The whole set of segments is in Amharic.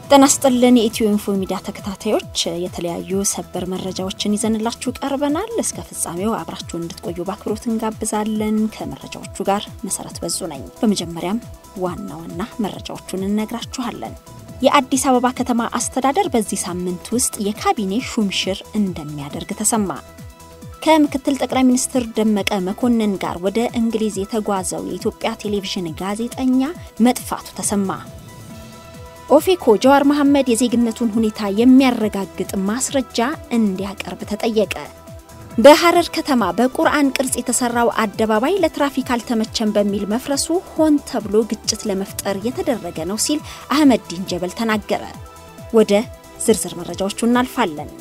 ጤና ይስጥልን የኢትዮ ኢንፎ ሚዲያ ተከታታዮች የተለያዩ ሰበር መረጃዎችን ይዘንላችሁ ቀርበናል። እስከ ፍጻሜው አብራችሁን እንድትቆዩ በአክብሮት እንጋብዛለን። ከመረጃዎቹ ጋር መሰረት በዙ ነኝ። በመጀመሪያም ዋና ዋና መረጃዎቹን እነግራችኋለን። የአዲስ አበባ ከተማ አስተዳደር በዚህ ሳምንት ውስጥ የካቢኔ ሹምሽር እንደሚያደርግ ተሰማ። ከምክትል ጠቅላይ ሚኒስትር ደመቀ መኮንን ጋር ወደ እንግሊዝ የተጓዘው የኢትዮጵያ ቴሌቪዥን ጋዜጠኛ መጥፋቱ ተሰማ። ኦፌኮ ጀዋር መሐመድ የዜግነቱን ሁኔታ የሚያረጋግጥ ማስረጃ እንዲያቀርብ ተጠየቀ። በሐረር ከተማ በቁርአን ቅርጽ የተሰራው አደባባይ ለትራፊክ አልተመቸም በሚል መፍረሱ ሆን ተብሎ ግጭት ለመፍጠር የተደረገ ነው ሲል አህመዲን ጀበል ተናገረ። ወደ ዝርዝር መረጃዎቹ እናልፋለን።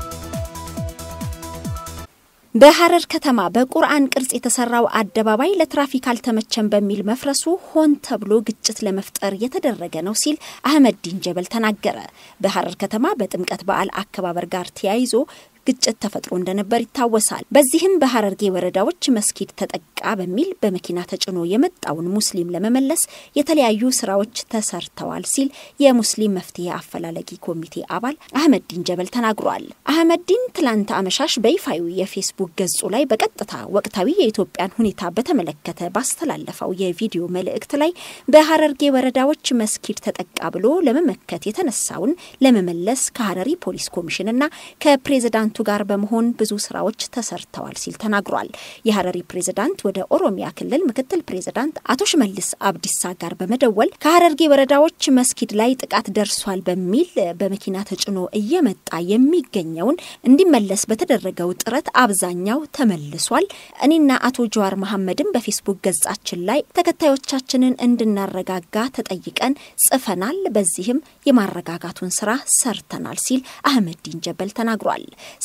በሐረር ከተማ በቁርአን ቅርጽ የተሰራው አደባባይ ለትራፊክ አልተመቸም በሚል መፍረሱ ሆን ተብሎ ግጭት ለመፍጠር የተደረገ ነው ሲል አህመዲን ጀበል ተናገረ። በሐረር ከተማ በጥምቀት በዓል አከባበር ጋር ተያይዞ ግጭት ተፈጥሮ እንደነበር ይታወሳል። በዚህም በሐረርጌ ወረዳዎች መስጊድ ተጠቃ በሚል በመኪና ተጭኖ የመጣውን ሙስሊም ለመመለስ የተለያዩ ስራዎች ተሰርተዋል ሲል የሙስሊም መፍትሄ አፈላላጊ ኮሚቴ አባል አህመዲን ጀበል ተናግሯል። አህመዲን ትላንት አመሻሽ በይፋዊ የፌስቡክ ገጹ ላይ በቀጥታ ወቅታዊ የኢትዮጵያን ሁኔታ በተመለከተ ባስተላለፈው የቪዲዮ መልእክት ላይ በሐረርጌ ወረዳዎች መስጊድ ተጠቃ ብሎ ለመመከት የተነሳውን ለመመለስ ከሐረሪ ፖሊስ ኮሚሽንና ከፕሬዝዳንቱ ጋር በመሆን ብዙ ስራዎች ተሰርተዋል ሲል ተናግሯል። የሐረሪ ፕሬዝዳንት ወደ ኦሮሚያ ክልል ምክትል ፕሬዝዳንት አቶ ሽመልስ አብዲሳ ጋር በመደወል ከሐረርጌ ወረዳዎች መስጊድ ላይ ጥቃት ደርሷል በሚል በመኪና ተጭኖ እየመጣ የሚገኘውን እንዲመለስ በተደረገው ጥረት አብዛኛው ተመልሷል። እኔና አቶ ጀዋር መሐመድም በፌስቡክ ገጻችን ላይ ተከታዮቻችንን እንድናረጋጋ ተጠይቀን ጽፈናል። በዚህም የማረጋጋቱን ስራ ሰርተናል ሲል አህመዲን ጀበል ተናግሯል።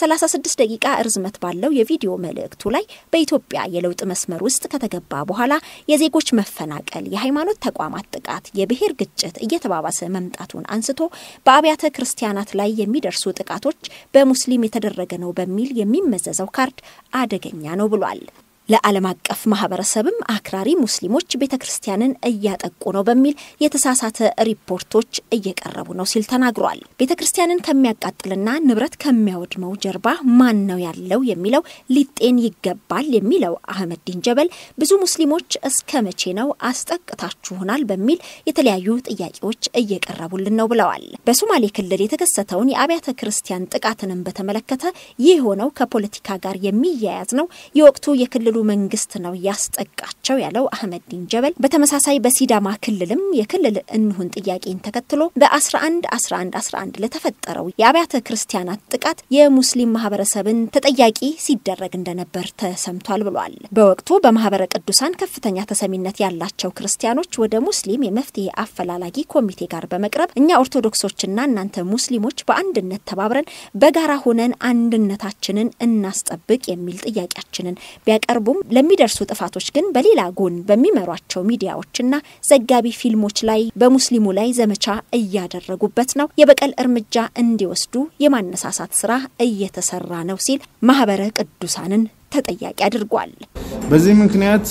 36 ደቂቃ እርዝመት ባለው የቪዲዮ መልእክቱ ላይ በኢትዮጵያ የለውጥ መስመር ውስጥ ከተገባ በኋላ የዜጎች መፈናቀል፣ የሃይማኖት ተቋማት ጥቃት፣ የብሔር ግጭት እየተባባሰ መምጣቱን አንስቶ በአብያተ ክርስቲያናት ላይ የሚደርሱ ጥቃቶች በሙስሊም የተደረገ ነው በሚል የሚመዘዘው ካርድ አደገኛ ነው ብሏል። ለዓለም አቀፍ ማህበረሰብም አክራሪ ሙስሊሞች ቤተ ክርስቲያንን እያጠቁ ነው በሚል የተሳሳተ ሪፖርቶች እየቀረቡ ነው ሲል ተናግሯል። ቤተ ክርስቲያንን ከሚያቃጥልና ንብረት ከሚያወድመው ጀርባ ማን ነው ያለው የሚለው ሊጤን ይገባል የሚለው አህመዲን ጀበል ብዙ ሙስሊሞች እስከ መቼ ነው አስጠቅታችሁናል በሚል የተለያዩ ጥያቄዎች እየቀረቡልን ነው ብለዋል። በሶማሌ ክልል የተከሰተውን የአብያተ ክርስቲያን ጥቃትንም በተመለከተ ይህ የሆነው ከፖለቲካ ጋር የሚያያዝ ነው የወቅቱ የክልሉ መንግስት ነው ያስጠቃቸው ያለው አህመዲን ጀበል በተመሳሳይ በሲዳማ ክልልም የክልል እንሁን ጥያቄን ተከትሎ በ11 11 11 ለተፈጠረው የአብያተ ክርስቲያናት ጥቃት የሙስሊም ማህበረሰብን ተጠያቂ ሲደረግ እንደነበር ተሰምቷል ብሏል። በወቅቱ በማህበረ ቅዱሳን ከፍተኛ ተሰሚነት ያላቸው ክርስቲያኖች ወደ ሙስሊም የመፍትሄ አፈላላጊ ኮሚቴ ጋር በመቅረብ እኛ ኦርቶዶክሶችና እናንተ ሙስሊሞች በአንድነት ተባብረን በጋራ ሆነን አንድነታችንን እናስጠብቅ የሚል ጥያቄያችንን ቢያቀርቡ ለሚደርሱ ጥፋቶች ግን በሌላ ጎን በሚመሯቸው ሚዲያዎችና ዘጋቢ ፊልሞች ላይ በሙስሊሙ ላይ ዘመቻ እያደረጉበት ነው። የበቀል እርምጃ እንዲወስዱ የማነሳሳት ስራ እየተሰራ ነው ሲል ማህበረ ቅዱሳንን ተጠያቂ አድርጓል። በዚህ ምክንያት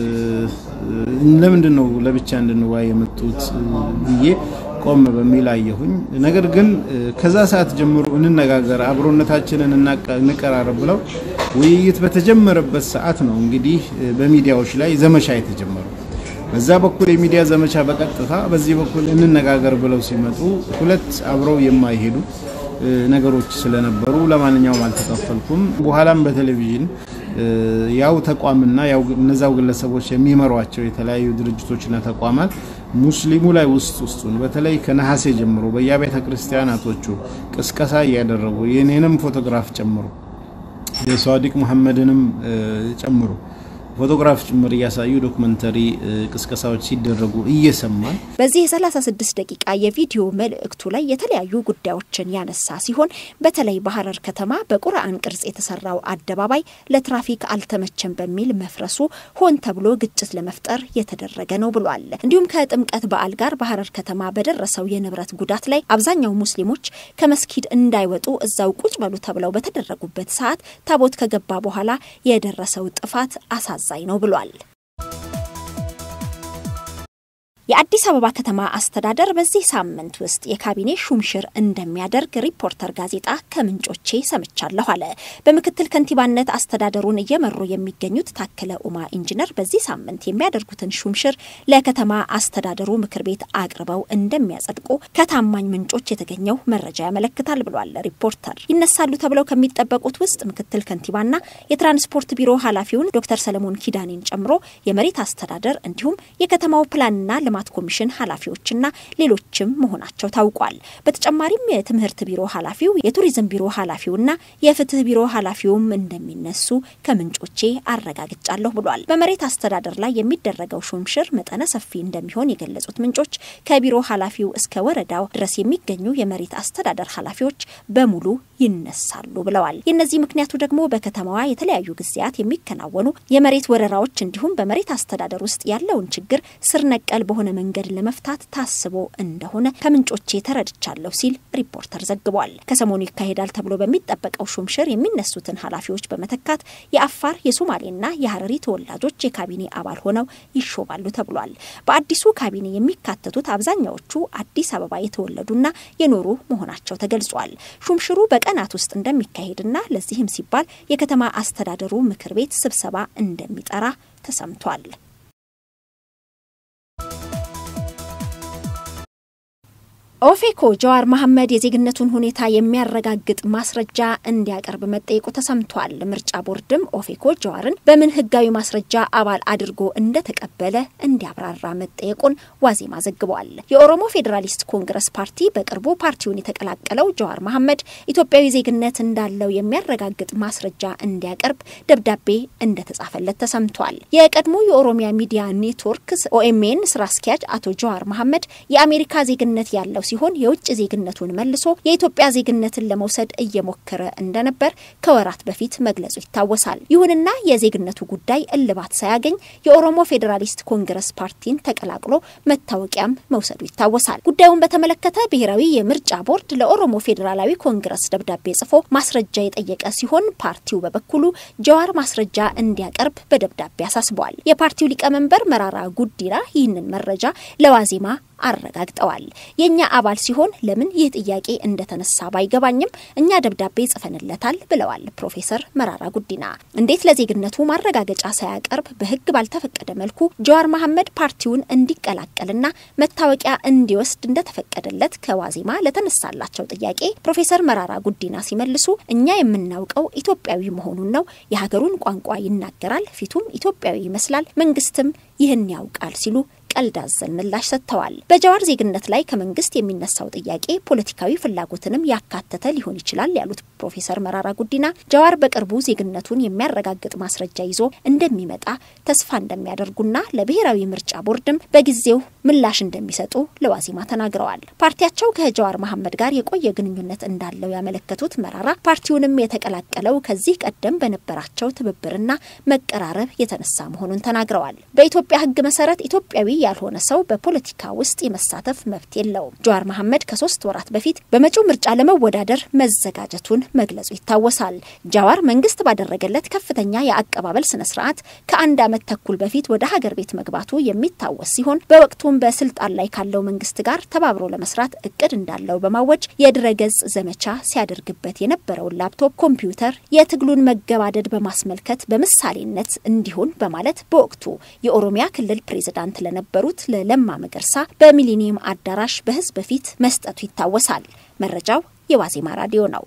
ለምንድን ነው ለብቻ እንድንዋይ የመጡት ብዬ ቆም በሚል አየሁኝ። ነገር ግን ከዛ ሰዓት ጀምሮ እንነጋገር፣ አብሮነታችንን እንቀራረብ ብለው ውይይት በተጀመረበት ሰዓት ነው እንግዲህ በሚዲያዎች ላይ ዘመቻ የተጀመረው። በዛ በኩል የሚዲያ ዘመቻ በቀጥታ በዚህ በኩል እንነጋገር ብለው ሲመጡ ሁለት አብረው የማይሄዱ ነገሮች ስለነበሩ ለማንኛውም አልተከፈልኩም። በኋላም በቴሌቪዥን ያው ተቋምና ያው እነዛው ግለሰቦች የሚመሯቸው የተለያዩ ድርጅቶችና ተቋማት ሙስሊሙ ላይ ውስጥ ውስጡን በተለይ ከነሐሴ ጀምሮ በየአብያተ ክርስቲያናቶቹ ቅስቀሳ እያደረጉ የኔንም ፎቶግራፍ ጨምሮ የሷዲቅ መሐመድንም ጨምሮ ፎቶግራፍ ጭምር እያሳዩ ዶክመንተሪ ቅስቀሳዎች ሲደረጉ እየሰማን በዚህ የ36 ደቂቃ የቪዲዮ መልእክቱ ላይ የተለያዩ ጉዳዮችን ያነሳ ሲሆን በተለይ በሐረር ከተማ በቁርአን ቅርጽ የተሰራው አደባባይ ለትራፊክ አልተመቸም በሚል መፍረሱ ሆን ተብሎ ግጭት ለመፍጠር የተደረገ ነው ብሏል። እንዲሁም ከጥምቀት በዓል ጋር በሐረር ከተማ በደረሰው የንብረት ጉዳት ላይ አብዛኛው ሙስሊሞች ከመስጊድ እንዳይወጡ እዛው ቁጭ በሉ ተብለው በተደረጉበት ሰዓት ታቦት ከገባ በኋላ የደረሰው ጥፋት አሳዛኝ ነው ብሏል። የአዲስ አበባ ከተማ አስተዳደር በዚህ ሳምንት ውስጥ የካቢኔ ሹምሽር እንደሚያደርግ ሪፖርተር ጋዜጣ ከምንጮቼ ሰምቻለሁ አለ። በምክትል ከንቲባነት አስተዳደሩን እየመሩ የሚገኙት ታከለ ኡማ ኢንጂነር በዚህ ሳምንት የሚያደርጉትን ሹምሽር ለከተማ አስተዳደሩ ምክር ቤት አቅርበው እንደሚያጸድቁ ከታማኝ ምንጮች የተገኘው መረጃ ያመለክታል ብሏል ሪፖርተር። ይነሳሉ ተብለው ከሚጠበቁት ውስጥ ምክትል ከንቲባና የትራንስፖርት ቢሮ ኃላፊውን ዶክተር ሰለሞን ኪዳኔን ጨምሮ የመሬት አስተዳደር እንዲሁም የከተማው ፕላንና ልማት ኮሚሽን ኃላፊዎችና ሌሎችም መሆናቸው ታውቋል። በተጨማሪም የትምህርት ቢሮ ኃላፊው፣ የቱሪዝም ቢሮ ኃላፊውና የፍትህ ቢሮ ኃላፊውም እንደሚነሱ ከምንጮቼ አረጋግጫለሁ ብሏል። በመሬት አስተዳደር ላይ የሚደረገው ሹምሽር መጠነ ሰፊ እንደሚሆን የገለጹት ምንጮች ከቢሮ ኃላፊው እስከ ወረዳው ድረስ የሚገኙ የመሬት አስተዳደር ኃላፊዎች በሙሉ ይነሳሉ ብለዋል። የእነዚህ ምክንያቱ ደግሞ በከተማዋ የተለያዩ ጊዜያት የሚከናወኑ የመሬት ወረራዎች እንዲሁም በመሬት አስተዳደር ውስጥ ያለውን ችግር ስር ነቀል በሆነ መንገድ ለመፍታት ታስቦ እንደሆነ ከምንጮቼ ተረድቻለሁ ሲል ሪፖርተር ዘግቧል። ከሰሞኑ ይካሄዳል ተብሎ በሚጠበቀው ሹምሽር የሚነሱትን ኃላፊዎች በመተካት የአፋር የሶማሌና የሀረሪ ተወላጆች የካቢኔ አባል ሆነው ይሾማሉ ተብሏል። በአዲሱ ካቢኔ የሚካተቱት አብዛኛዎቹ አዲስ አበባ የተወለዱና የኖሩ መሆናቸው ተገልጿል። ሹምሽሩ በቀናት ውስጥ እንደሚካሄድና ለዚህም ሲባል የከተማ አስተዳደሩ ምክር ቤት ስብሰባ እንደሚጠራ ተሰምቷል። ኦፌኮ ጀዋር መሐመድ የዜግነቱን ሁኔታ የሚያረጋግጥ ማስረጃ እንዲያቀርብ መጠየቁ ተሰምቷል። ምርጫ ቦርድም ኦፌኮ ጀዋርን በምን ሕጋዊ ማስረጃ አባል አድርጎ እንደተቀበለ እንዲያብራራ መጠየቁን ዋዜማ ዘግቧል። የኦሮሞ ፌዴራሊስት ኮንግረስ ፓርቲ በቅርቡ ፓርቲውን የተቀላቀለው ጀዋር መሐመድ ኢትዮጵያዊ ዜግነት እንዳለው የሚያረጋግጥ ማስረጃ እንዲያቀርብ ደብዳቤ እንደተጻፈለት ተሰምቷል። የቀድሞ የኦሮሚያ ሚዲያ ኔትወርክ ኦኤምኤን ስራ አስኪያጅ አቶ ጀዋር መሐመድ የአሜሪካ ዜግነት ያለው ሲሆን የውጭ ዜግነቱን መልሶ የኢትዮጵያ ዜግነትን ለመውሰድ እየሞከረ እንደነበር ከወራት በፊት መግለጹ ይታወሳል። ይሁንና የዜግነቱ ጉዳይ እልባት ሳያገኝ የኦሮሞ ፌዴራሊስት ኮንግረስ ፓርቲን ተቀላቅሎ መታወቂያም መውሰዱ ይታወሳል። ጉዳዩን በተመለከተ ብሔራዊ የምርጫ ቦርድ ለኦሮሞ ፌዴራላዊ ኮንግረስ ደብዳቤ ጽፎ ማስረጃ የጠየቀ ሲሆን ፓርቲው በበኩሉ ጀዋር ማስረጃ እንዲያቀርብ በደብዳቤ አሳስቧል። የፓርቲው ሊቀመንበር መራራ ጉዲና ይህንን መረጃ ለዋዜማ አረጋግጠዋል። የእኛ አባል ሲሆን ለምን ይህ ጥያቄ እንደተነሳ ባይገባኝም እኛ ደብዳቤ ጽፈንለታል ብለዋል ፕሮፌሰር መራራ ጉዲና። እንዴት ለዜግነቱ ማረጋገጫ ሳያቀርብ በሕግ ባልተፈቀደ መልኩ ጀዋር መሐመድ ፓርቲውን እንዲቀላቀልና መታወቂያ እንዲወስድ እንደተፈቀደለት ከዋዜማ ለተነሳላቸው ጥያቄ ፕሮፌሰር መራራ ጉዲና ሲመልሱ እኛ የምናውቀው ኢትዮጵያዊ መሆኑን ነው። የሀገሩን ቋንቋ ይናገራል፣ ፊቱም ኢትዮጵያዊ ይመስላል፣ መንግስትም ይህን ያውቃል ሲሉ ቀልድ አዘል ምላሽ ሰጥተዋል። በጀዋር ዜግነት ላይ ከመንግስት የሚነሳው ጥያቄ ፖለቲካዊ ፍላጎትንም ያካተተ ሊሆን ይችላል ያሉት ፕሮፌሰር መራራ ጉዲና ጀዋር በቅርቡ ዜግነቱን የሚያረጋግጥ ማስረጃ ይዞ እንደሚመጣ ተስፋ እንደሚያደርጉና ለብሔራዊ ምርጫ ቦርድም በጊዜው ምላሽ እንደሚሰጡ ለዋዜማ ተናግረዋል። ፓርቲያቸው ከጀዋር መሐመድ ጋር የቆየ ግንኙነት እንዳለው ያመለከቱት መራራ ፓርቲውንም የተቀላቀለው ከዚህ ቀደም በነበራቸው ትብብርና መቀራረብ የተነሳ መሆኑን ተናግረዋል። በኢትዮጵያ ሕግ መሰረት ኢትዮጵያዊ ያልሆነ ሰው በፖለቲካ ውስጥ የመሳተፍ መብት የለውም። ጀዋር መሐመድ ከሶስት ወራት በፊት በመጪው ምርጫ ለመወዳደር መዘጋጀቱን መግለጹ ይታወሳል። ጃዋር መንግስት ባደረገለት ከፍተኛ የአቀባበል ስነ ስርዓት ከአንድ ዓመት ተኩል በፊት ወደ ሀገር ቤት መግባቱ የሚታወስ ሲሆን በወቅቱም በስልጣን ላይ ካለው መንግስት ጋር ተባብሮ ለመስራት እቅድ እንዳለው በማወጅ የድረገጽ ዘመቻ ሲያደርግበት የነበረውን ላፕቶፕ ኮምፒውተር የትግሉን መገባደድ በማስመልከት በምሳሌነት እንዲሆን በማለት በወቅቱ የኦሮሚያ ክልል ፕሬዝዳንት ለነበሩት ለለማ መገርሳ በሚሊኒየም አዳራሽ በህዝብ ፊት መስጠቱ ይታወሳል። መረጃው የዋዜማ ራዲዮ ነው።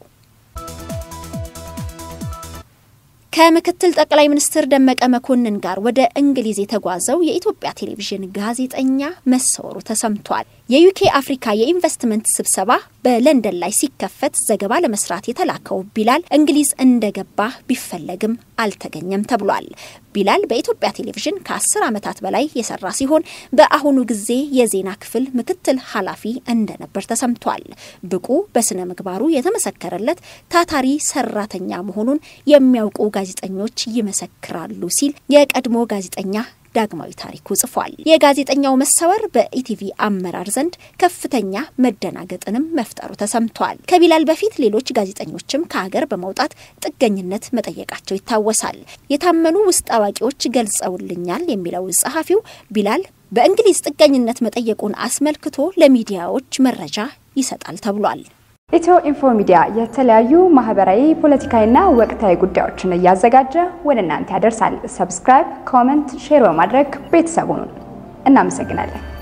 ከምክትል ጠቅላይ ሚኒስትር ደመቀ መኮንን ጋር ወደ እንግሊዝ የተጓዘው የኢትዮጵያ ቴሌቪዥን ጋዜጠኛ መሰወሩ ተሰምቷል። የዩኬ አፍሪካ የኢንቨስትመንት ስብሰባ በለንደን ላይ ሲከፈት ዘገባ ለመስራት የተላከው ቢላል እንግሊዝ እንደገባ ቢፈለግም አልተገኘም ተብሏል። ቢላል በኢትዮጵያ ቴሌቪዥን ከአስር ዓመታት በላይ የሰራ ሲሆን በአሁኑ ጊዜ የዜና ክፍል ምክትል ኃላፊ እንደነበር ተሰምቷል። ብቁ፣ በስነ ምግባሩ የተመሰከረለት ታታሪ ሰራተኛ መሆኑን የሚያውቁ ጋዜጠኞች ይመሰክራሉ ሲል የቀድሞ ጋዜጠኛ ዳግማዊ ታሪኩ ጽፏል። የጋዜጠኛው መሰወር በኢቲቪ አመራር ዘንድ ከፍተኛ መደናገጥንም መፍጠሩ ተሰምቷል። ከቢላል በፊት ሌሎች ጋዜጠኞችም ከሀገር በመውጣት ጥገኝነት መጠየቃቸው ይታወሳል። የታመኑ ውስጥ አዋቂዎች ገልጸውልኛል የሚለው ጸሐፊው ቢላል በእንግሊዝ ጥገኝነት መጠየቁን አስመልክቶ ለሚዲያዎች መረጃ ይሰጣል ተብሏል። ኢትዮ ኢንፎ ሚዲያ የተለያዩ ማህበራዊ፣ ፖለቲካዊና ወቅታዊ ጉዳዮችን እያዘጋጀ ወደ እናንተ ያደርሳል። ሰብስክራይብ፣ ኮመንት፣ ሼር በማድረግ ቤተሰቡን እናመሰግናለን።